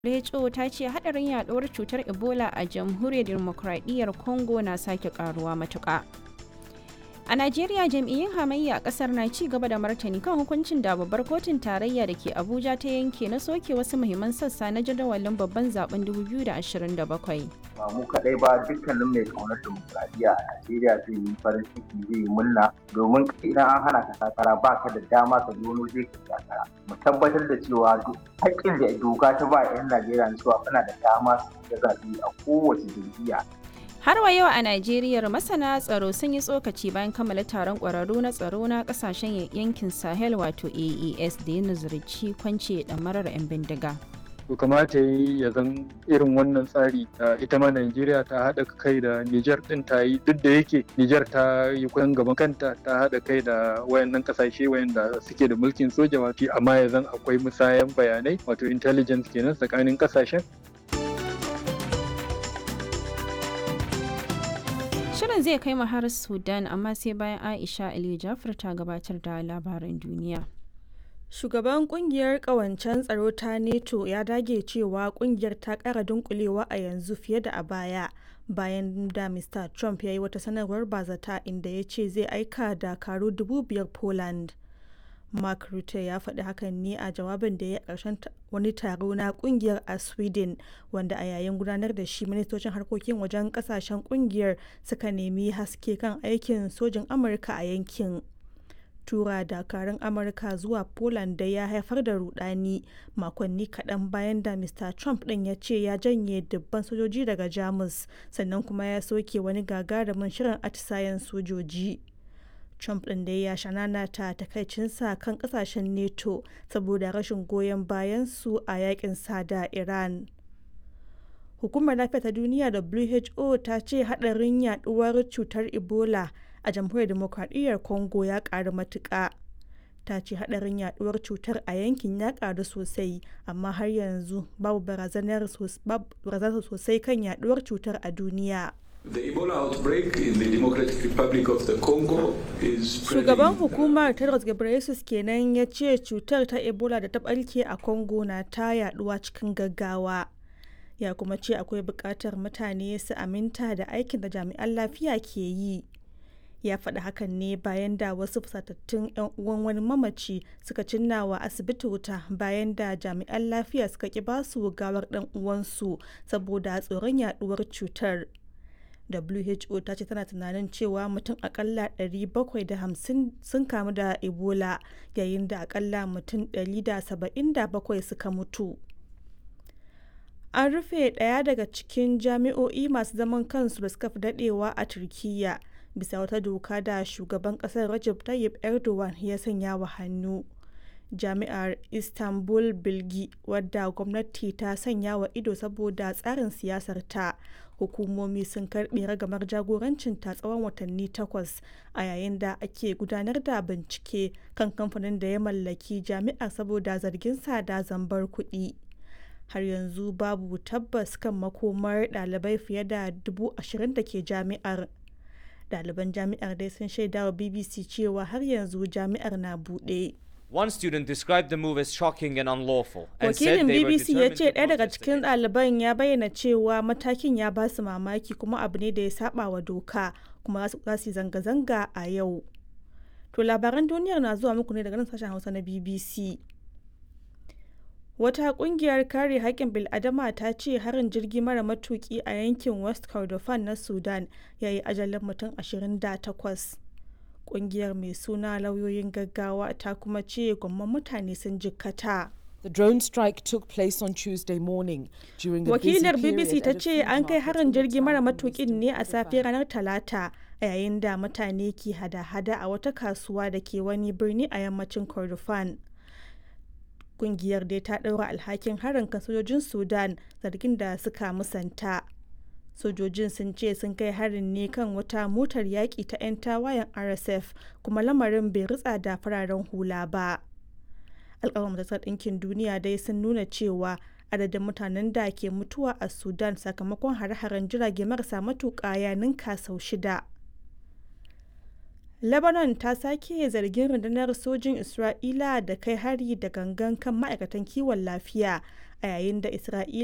WHO ta ce hadarin yaduwar cutar Ebola a jamhuriyar demokradiyyar Congo na sake karuwa matuƙa. A Najeriya jam'iyyun hamayya a kasar na ci gaba da martani kan hukuncin da babbar kotun tarayya da ke Abuja ta yanke na soke wasu muhimman sassa na jadawalin babban zaben 2027. ba mu kaɗai ba dukkanin mai kaunar dimokuraɗiyya a Najeriya zai yi farin ciki zai yi murna domin idan an hana ka takara ba ka da dama ka zo wani zai ka takara mu tabbatar da cewa haƙƙin da doka ta ba 'yan Najeriya cewa suna da dama su ga zaɓe a kowace jam'iyya Har wa yau a Najeriya masana tsaro sun yi tsokaci bayan kammala taron ƙwararru na tsaro na ƙasashen yankin Sahel wato AES da ya nazarci kwance ɗamarar 'yan bindiga. to kamata yi ya zan irin wannan tsari ita ma Najeriya ta haɗa kai da Nijar ɗin ta yi duk da yake Nijar ta yi kusan gaban kanta ta haɗa kai da wayannan ƙasashe wayanda suke da mulkin soja wato amma ya zan akwai musayan bayanai wato intelligence kenan tsakanin ƙasashen Shirin zai kai mu har Sudan amma sai bayan Aisha Aliyu Jafar ta gabatar da labaran duniya. Shugaban kungiyar kawancen tsaro ta NATO ya dage cewa kungiyar ta kara dunkulewa a yanzu fiye da a baya bayan da Mr. Trump ya yi wata sanarwar bazata inda ya ce zai aika dakaru dubu biyar Poland. Mark Rutte ya faɗi hakan ne a jawabin da ya ƙarshen wani taro na kungiyar a Sweden wanda a yayin gudanar da shi ministocin harkokin wajen ƙasashen kungiyar suka nemi haske kan aikin sojin Amurka a yankin. tura dakarun amurka zuwa poland da ya haifar da rudani makonni kaɗan bayan da mr trump ɗin ya ce ya janye dubban sojoji daga jamus sannan kuma ya soke wani gagarumin shirin atisayen sojoji trump ɗin da ya shanana ta takaicinsa kan ƙasashen neto saboda rashin goyon bayan su a yakin sada iran hukumar lafiya ta duniya who ta ce haɗarin yaduwar cutar ebola a jamhuriyar demokradiyyar congo ya karu matuƙa ta ce hadarin yaduwar cutar a yankin ya karu sosai amma har yanzu babu barazanar sosai kan yaduwar cutar a duniya The Ebola outbreak in the Democratic Republic of the Congo is Shugaban hukumar Tedros Ghebreyesus kenan ya ce cutar ta Ebola da ta barke a Congo na ta yaduwa cikin gaggawa. Ya kuma ce akwai buƙatar mutane su aminta da aikin da jami'an lafiya ke yi. ya faɗi hakan ne bayan da wasu fusatattun 'yan uwan wani mamaci suka cinna wa asibiti wuta bayan da jami'an lafiya suka ki basu gawar ɗan uwansu saboda tsoron yaduwar cutar who ta ce tana tunanin cewa mutum akalla 750 sun kamu da ebola yayin da akalla mutum 177 suka mutu an rufe ɗaya daga cikin jami'o'i masu zaman kansu da suka fi daɗewa a turkiyya bisa wata doka da shugaban kasar Recep Tayyip Erdogan ya sanya wa hannu. Jami'ar Istanbul Bilgi wadda gwamnati ta sanya wa ido saboda tsarin siyasar ta hukumomi sun karbe ragamar jagorancin ta tsawon watanni takwas a yayin da ake gudanar da bincike kan kamfanin da ya mallaki jami'ar saboda zargin sa da zambar kuɗi. har yanzu babu tabbas kan makomar ɗalibai fiye da dubu ashirin da ke jami'ar ɗaliban jami'ar dai sun shaida wa bbc cewa har yanzu jami'ar na buɗe One student described the move as shocking and unlawful and said wakilin they were bbc ya determined ce to ɗaya daga protest cikin against it. ɗaliban ya bayyana cewa matakin ya ba su mamaki kuma abu ne da ya saba wa doka kuma za su yi zanga-zanga a yau to labaran duniyar na zuwa muku ne daga nan sashen hausa na bbc Wata kungiyar kare haƙƙin bil'adama ta ce harin jirgi mara matuƙi a yankin West Kordofan na Sudan ya yi ajalin mutum 28. Kungiyar mai suna lauyoyin gaggawa ta kuma ce gwamman mutane sun jikkata. The drone strike took place on Tuesday morning during a busy Wakilar period BBC ta at a ce food an kai market harin in the jirgi mara town in matuƙin eastern ne a safe Kordofan. ranar Talata a yayin da mutane ke hada-hada a wata kasuwa da ke wani birni a yammacin Kordofan. kungiyar dai ta ɗaura alhakin harin kan sojojin sudan zargin da suka musanta sojojin sun ce sun kai harin ne kan wata motar yaƙi ta 'yan tawayen rsf kuma lamarin bai ritsa da fararen hula ba alƙawar majalisar ɗinkin duniya dai sun nuna cewa adadin mutanen da ke mutuwa a sudan sakamakon hare-haren jirage marasa matuƙa ya ninka sau shida Lebanon ta sake zargin rundunar sojin Isra'ila da kai hari da gangan kan ma'aikatan kiwon lafiya a yayin da Isra'ila